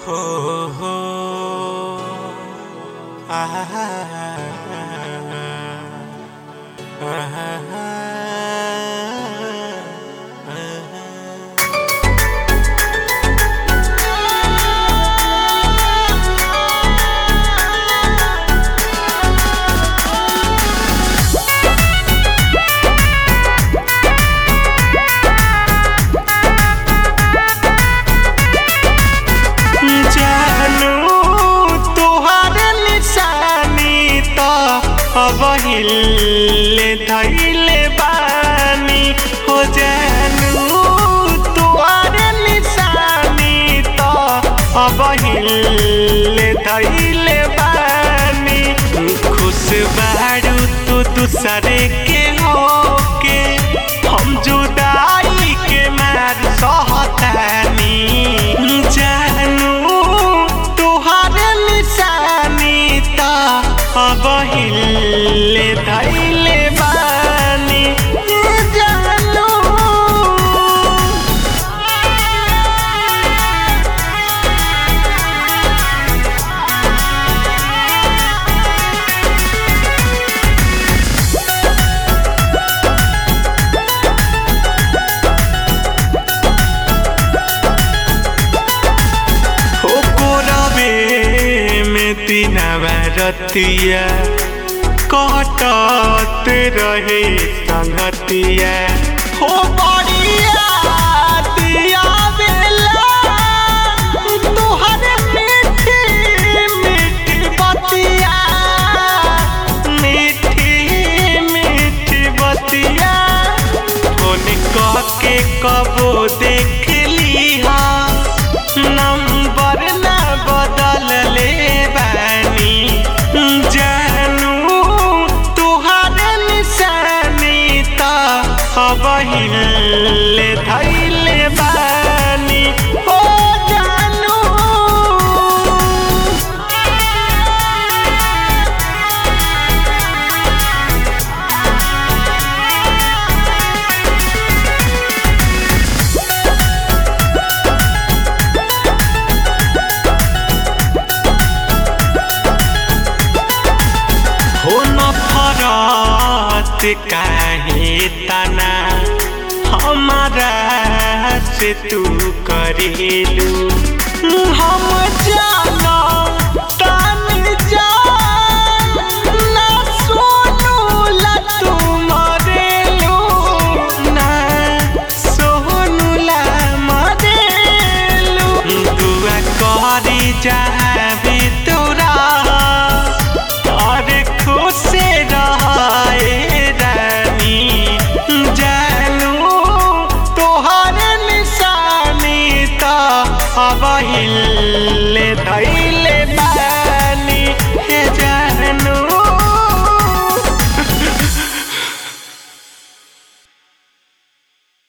हो हो आहा जानू तुहार निशानी तो अब हिले धैले बानी हो जानू तुहार निशानी तो अब हिले धैले बानी खुश बारू तू दूसरे के होके हम जुदाई के मार सहतानी जानू तुहार निशानी ता अब हिले धैले बानी जानू हो कोरबे में दिनवा रतिया कटत रहे संगतिया हो बड़िया दिया बेला तुहर मीठी मीठी बतिया मीठी मीठी बतिया फोन के कबो देख लिहा नंबर ना बदल ले बानी जानू तुहार निशानी ता अब हिले धैले बानी ओ जानू हो न फरत काहे तना हमारा से तू करेलू हम जानो तान जान ना सोनू ला तू मरेलू ना सोनू ला मरेलू दुआ करी जहाँ भी तोरा और खुश रहे रानी जानू तोहर निशानी तो अब हिल